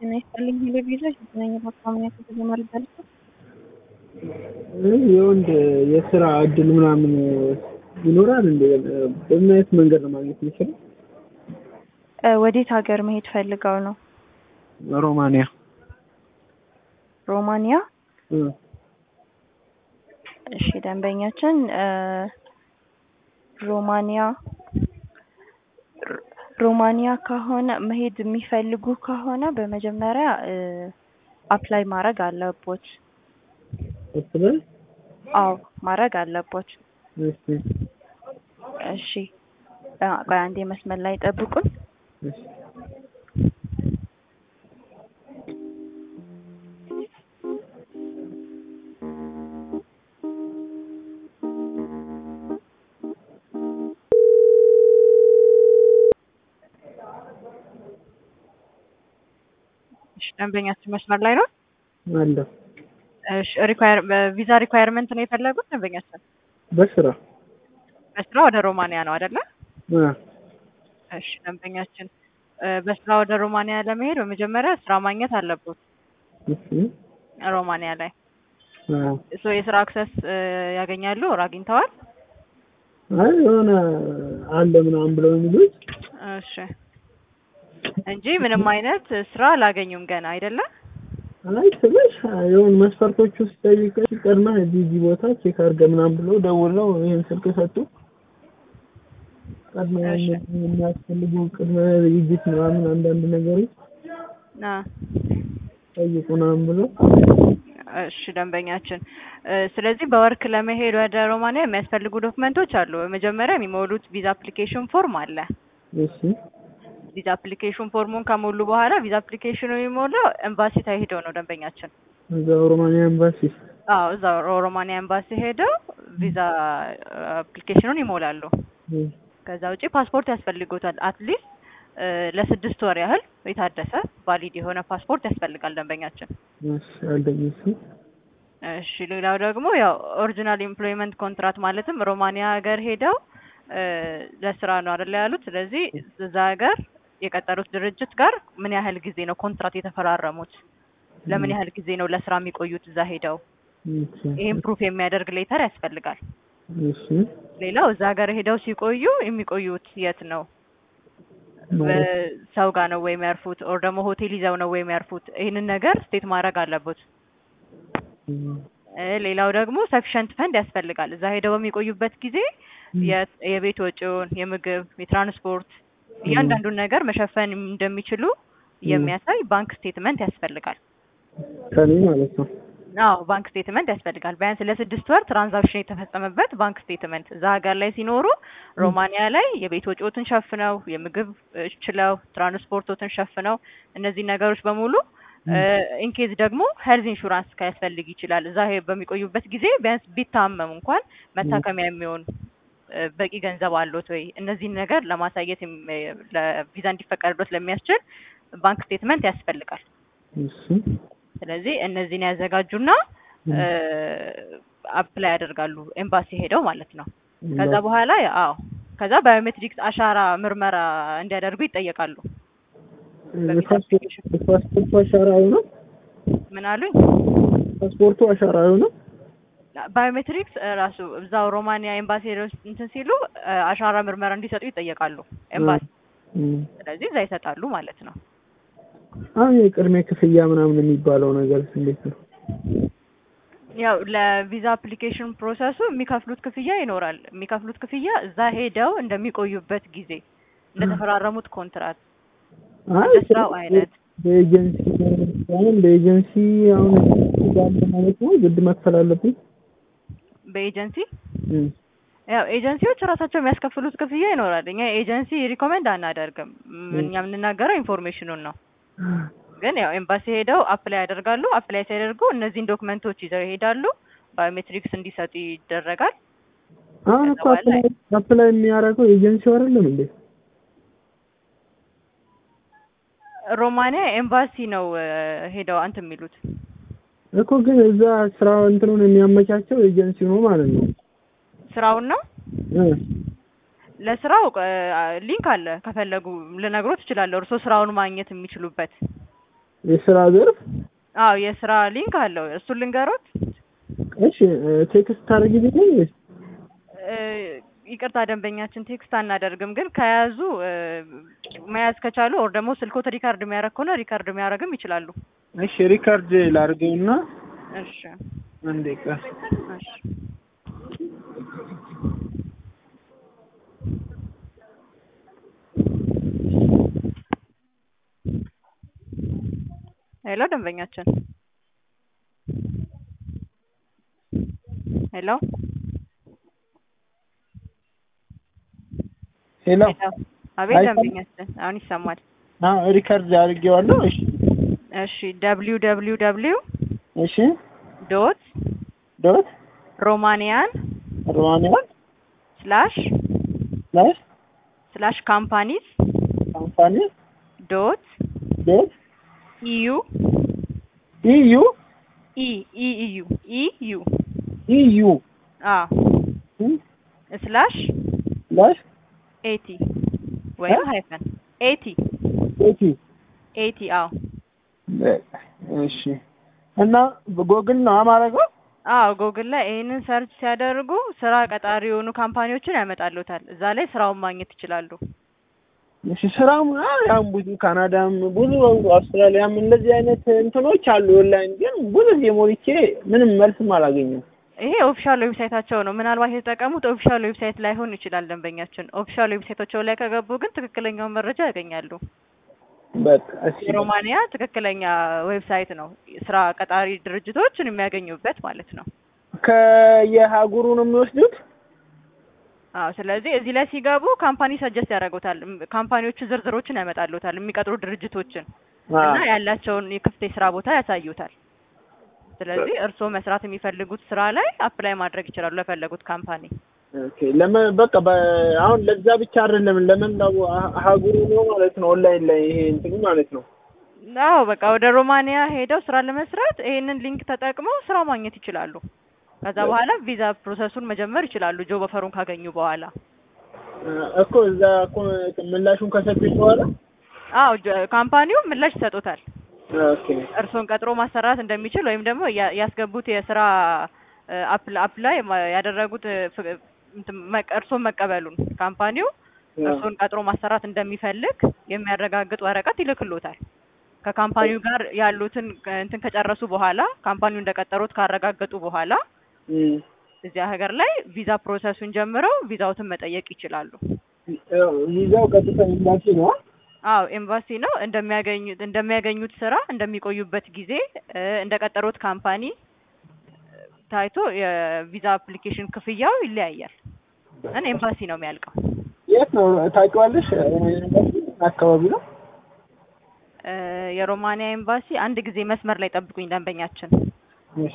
ጤና ይስጥልኝ ቴሌቪዥን የተገናኘ በአካባቢ ከተጀመረ ይባላል። የወንድ የስራ እድል ምናምን ይኖራል እንዴ? በምን አይነት መንገድ ነው ማግኘት የሚችለው? ወዴት ሀገር መሄድ ፈልገው ነው? ሮማንያ። ሮማንያ? እሺ ደንበኛችን ሮማንያ ሮማንያ ከሆነ መሄድ የሚፈልጉ ከሆነ በመጀመሪያ አፕላይ ማድረግ አለቦት። እስበል አዎ ማድረግ አለቦት። እሺ እሺ ቆይ አንዴ መስመር ላይ ጠብቁን። እሺ እሺ ደንበኛችን መስመር ላይ ነው። አለ እሺ ሪኳየር ቪዛ ሪኳየርመንት ነው የፈለጉት ደንበኛችን? በስራ በስራ ወደ ሮማንያ ነው አይደለ? አ እሺ ደንበኛችን በስራ ወደ ሮማንያ ለመሄድ በመጀመሪያ ስራ ማግኘት አለበት እሺ ሮማንያ ላይ አ ሶ የስራ አክሰስ ያገኛሉ ወር አግኝተዋል? አይ የሆነ አለ ምናምን ብለው የሚሉት እሺ እንጂ ምንም አይነት ስራ አላገኙም ገና አይደለ? አይ ስልሽ የሆነ መስፈርቶች ውስጥ ጠይቀሽ ቀድመህ እዚህ እዚህ ቦታ ቼክ አድርገህ ምናምን ብለው ደውለው ይሄን ስልክ ሰጡ። ቀድመ እሺ። የሚያስፈልጉ ቅድመ ዝግጅት ምናምን አንዳንድ ነገሮች አ ጠይቁ ምናምን ብለው እሺ ደንበኛችን ስለዚህ በወርክ ለመሄድ ወደ ሮማንያ የሚያስፈልጉ ዶክመንቶች አሉ። በመጀመሪያ የሚሞሉት ቪዛ አፕሊኬሽን ፎርም አለ። እሺ ቪዛ አፕሊኬሽን ፎርሙን ከሞሉ በኋላ ቪዛ አፕሊኬሽኑ የሚሞላው ኤምባሲ ሄደው ነው ደንበኛችን። እዛው ሮማንያ ኤምባሲ አዎ እዛ ሮማንያ ኤምባሲ ሄደው ቪዛ አፕሊኬሽኑን ይሞላሉ። እ ከዛ ውጪ ፓስፖርት ያስፈልጎታል። አትሊስት ለስድስት ወር ያህል የታደሰ ቫሊድ የሆነ ፓስፖርት ያስፈልጋል ደንበኛችን። እሺ አለኝ እሱ እሺ ሌላው ደግሞ ያው ኦሪጂናል ኤምፕሎይመንት ኮንትራት ማለትም ሮማንያ ሀገር ሄደው ለስራ ነው አይደለ ያሉት። ስለዚህ እዛ ሀገር የቀጠሩት ድርጅት ጋር ምን ያህል ጊዜ ነው ኮንትራት የተፈራረሙት? ለምን ያህል ጊዜ ነው ለስራ የሚቆዩት እዛ ሄደው? እሺ ይህም ፕሩፍ የሚያደርግ ሌተር ያስፈልጋል። እሺ ሌላው እዛ ሀገር ሄደው ሲቆዩ የሚቆዩት የት ነው? ማለት ሰው ጋር ነው ወይ የሚያርፉት? ኦር ደግሞ ሆቴል ይዘው ነው ወይ የሚያርፉት? ይህንን ነገር ስቴት ማድረግ አለበት። እ እ ሌላው ደግሞ ሰፊሸንት ፈንድ ያስፈልጋል። እዛ ሄደው በሚቆዩበት ጊዜ የ- የቤት ወጪውን፣ የምግብ፣ የትራንስፖርት እያንዳንዱን ነገር መሸፈን እንደሚችሉ የሚያሳይ ባንክ ስቴትመንት ያስፈልጋል። ከኔ ማለት ነው። አዎ ባንክ ስቴትመንት ያስፈልጋል። ቢያንስ ለስድስት ወር ትራንዛክሽን የተፈጸመበት ባንክ ስቴትመንት እዛ ሀገር ላይ ሲኖሩ ሮማንያ ላይ የቤት ወጪዎትን ሸፍነው የምግብ እ ችለው ትራንስፖርቶትን ሸፍነው እነዚህ ነገሮች በሙሉ ኢንኬዝ ደግሞ ሄልዝ ኢንሹራንስ ካያስፈልግ ይችላል። እዛ ሄ- በሚቆዩበት ጊዜ ቢያንስ ቢታመሙ እንኳን መታከሚያ የሚሆን እ በቂ ገንዘብ አሎት ወይ? እነዚህን ነገር ለማሳየት የም- እ ለቪዛ እንዲፈቀድሎት ለሚያስችል ባንክ ስቴትመንት ያስፈልጋል። እሺ ስለዚህ እነዚህን ያዘጋጁና አፕላይ ያደርጋሉ ኤምባሲ ሄደው ማለት ነው። ከዛ በኋላ ያ- አዎ ከዛ ባዮሜትሪክስ አሻራ ምርመራ እንዲያደርጉ ይጠየቃሉ። የፓስፖርት የፓስፖርቱ አሻራው ነው። ምን አሉኝ? ፓስፖርቱ አሻራው ነው። ባዮሜትሪክስ እ ራሱ እዛው ሮማንያ ኤምባሲ ሄደው እንትን ሲሉ እ አሻራ ምርመራ እንዲሰጡ ይጠየቃሉ ኤምባሲ። እ ስለዚህ እዛ ይሰጣሉ ማለት ነው። አሁን የቅድሜ ክፍያ ምናምን የሚባለው ነገር እንዴት ነው? ያው ለቪዛ አፕሊኬሽን ፕሮሰሱ የሚከፍሉት ክፍያ ይኖራል። የሚከፍሉት ክፍያ እዛ ሄደው እንደሚቆዩበት ጊዜ እንደተፈራረሙት ኮንትራት አይ እንደ ስራው አይነት በኤጀንሲ አሁን በኤጀንሲ አሁን ባለ ማለት ነው ግድ መክፈል አለብኝ። በኤጀንሲ እ ያው ኤጀንሲዎች ራሳቸው የሚያስከፍሉት ክፍያ ይኖራል። እኛ ኤጀንሲ ሪኮሜንድ አናደርግም። ም- እኛ የምንናገረው ኢንፎርሜሽኑን ነው። ግን ያው ኤምባሲ ሄደው አፕላይ ያደርጋሉ። አፕላይ ሲያደርጉ እነዚህን ዶክመንቶች ይዘው ይሄዳሉ። ባዮሜትሪክስ እንዲሰጡ ይደረጋል። አሁን እኮ አፕላይ አፕላይ የሚያደርገው ኤጀንሲው አይደለም እንዴ? ሮማንያ ኤምባሲ ነው እ ሄደው አንትን የሚሉት እኮ ግን እዛ ስራ እንትኑን የሚያመቻቸው ኤጀንሲው ነው ማለት ነው። ስራውን ነው እ ለስራው ሊንክ አለ ከፈለጉ ልነግሮት እችላለሁ። እርስዎ ስራውን ማግኘት የሚችሉበት የስራ ዘርፍ አዎ የስራ ሊንክ አለው። እሱን ልንገሮት። እሺ ቴክስት ታደርጊልኝ ወይስ እ፣ ይቅርታ ደንበኛችን ቴክስት አናደርግም፣ ግን ከያዙ እ፣ መያዝ ከቻሉ ኦር ደግሞ ስልኮት ሪካርድ የሚያደርግ ከሆነ ሪካርድ የሚያደርግም ይችላሉ። እሺ ሪካርድ ላድርገውና እሺ አንዴ ቀር እሺ ሄሎ ደንበኛችን ሄሎ ሄሎ ሄሎ አቤት አይሰማም? ደንበኛችን አሁን ይሰማል። አዎ ሪካርድ አድርጌዋለሁ። እሺ እሺ ደብሊው ደብሊው ደብሊው እሺ ዶት ዶት ሮማኒያን ሮማኒያን ስላሽ ስላሽ ስላሽ ካምፓኒስ ካምፓኒ ዶት ዶት ኢዩ ኢዩ ኢ ኢ ኢዩ ኢዩ ኢዩ አ ስላሽ ስላሽ ኤቲ ወይም እ? ሃይፈን ኤቲ ኤቲ ኤቲ አዎ እሺ እና በጎግል ነው አማረገው አዎ ጉግል ላይ ይህንን ሰርች ሲያደርጉ ስራ ቀጣሪ የሆኑ ካምፓኒዎችን ያመጣሉታል። እዛ ላይ ስራውን ማግኘት ይችላሉ። እሺ ስራም ያም ብዙ ካናዳም ብዙ አውስትራሊያም እንደዚህ አይነት እንትኖች አሉ ኦንላይን ግን ብዙ ጊዜ ሞልቼ ምንም መልስም አላገኘም ይሄ ኦፊሻል ዌብሳይታቸው ነው። ምናልባት የተጠቀሙት ኦፊሻል ዌብሳይት ላይሆን ይችላል። ደንበኛችን ኦፊሻል ዌብሳይታቸው ላይ ከገቡ ግን ትክክለኛውን መረጃ ያገኛሉ። በቃ እሺ የሮማኒያ ትክክለኛ ዌብሳይት ነው። ስራ ቀጣሪ ድርጅቶችን የሚያገኙበት ማለት ነው። ከየሀገሩ ነው የሚወስዱት አዎ ስለዚህ እዚህ ላይ ሲገቡ ካምፓኒ ሰጀስት ያደርጉታል። እም- ካምፓኒዎቹ ዝርዝሮችን ያመጣሉታል፣ የሚቀጥሩ ድርጅቶችን እና ያላቸውን የክፍት የስራ ቦታ ያሳዩታል። ስለዚህ እርስዎ መስራት የሚፈልጉት ስራ ላይ አፕላይ ማድረግ ይችላሉ ለፈለጉት ካምፓኒ። ኦኬ ለመ በቃ በ- አሁን ለዛ ብቻ አይደለም ለመላው አ- ሀገሩ ነው ማለት ነው ኦንላይን ላይ ይሄ እንትኑ ማለት ነው አዎ በቃ ወደ ሮማኒያ ሄደው ስራ ለመስራት ይሄንን ሊንክ ተጠቅመው ስራ ማግኘት ይችላሉ። ከዛ በኋላ ቪዛ ፕሮሰሱን መጀመር ይችላሉ ጆብ ኦፈሩን ካገኙ በኋላ። እኮ እዛ እኮ ምላሹን ከሰጡኝ በኋላ አዎ ጀ- ካምፓኒው ምላሽ ይሰጡታል። ኦኬ እርስዎን ቀጥሮ ማሰራት እንደሚችል ወይም ደግሞ ያ- ያስገቡት የስራ አፕ አፕላይ ያደረጉት እ፣ ፍ- እንትን መቀ- እርስዎን መቀበሉን ካምፓኒው እርስዎን ቀጥሮ ማሰራት እንደሚፈልግ የሚያረጋግጥ ወረቀት ይልክሎታል። ከካምፓኒው ጋር ያሉትን እ፣ እንትን ከጨረሱ በኋላ ካምፓኒው እንደቀጠሩት ካረጋገጡ በኋላ እም። እዚያ ሀገር ላይ ቪዛ ፕሮሰሱን ጀምረው ቪዛዎትን መጠየቅ ይችላሉ። ቪዛው ቀጥታ ኤምባሲ ነው አዎ ኤምባሲ ነው እንደሚያገኙት እንደሚያገኙት ስራ እንደሚቆዩበት ጊዜ እ፣ እንደቀጠሩት ካምፓኒ እ፣ ታይቶ የቪዛ አፕሊኬሽን ክፍያው ይለያያል። ግን ኤምባሲ ነው የሚያልቀው። የት ነው ታውቂዋለሽ አካባቢ ነው እ፣ የሮማኒያ ኤምባሲ አንድ ጊዜ መስመር ላይ ጠብቁኝ ደንበኛችን። እሺ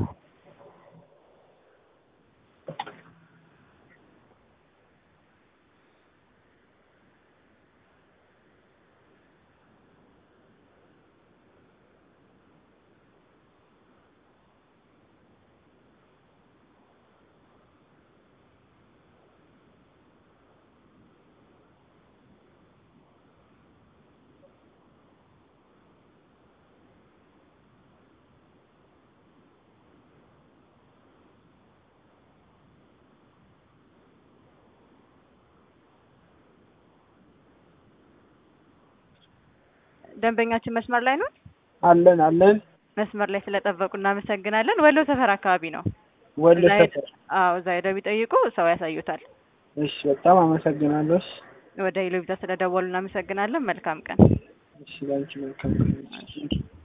ደንበኛችን መስመር ላይ ነው። አለን አለን መስመር ላይ ስለጠበቁ እናመሰግናለን። ወሎ ሰፈር አካባቢ ነው። ወደ እዛ ሄድ- ሰፈር አዎ እዛ ሄደው ቢጠይቁ ሰው ያሳዩታል። እሺ በጣም አመሰግናለሁ እሺ ወደ ኢሎቪዛ ስለደወሉ እናመሰግናለን። መልካም ቀን። እሺ ላንቺ መልካም ቀን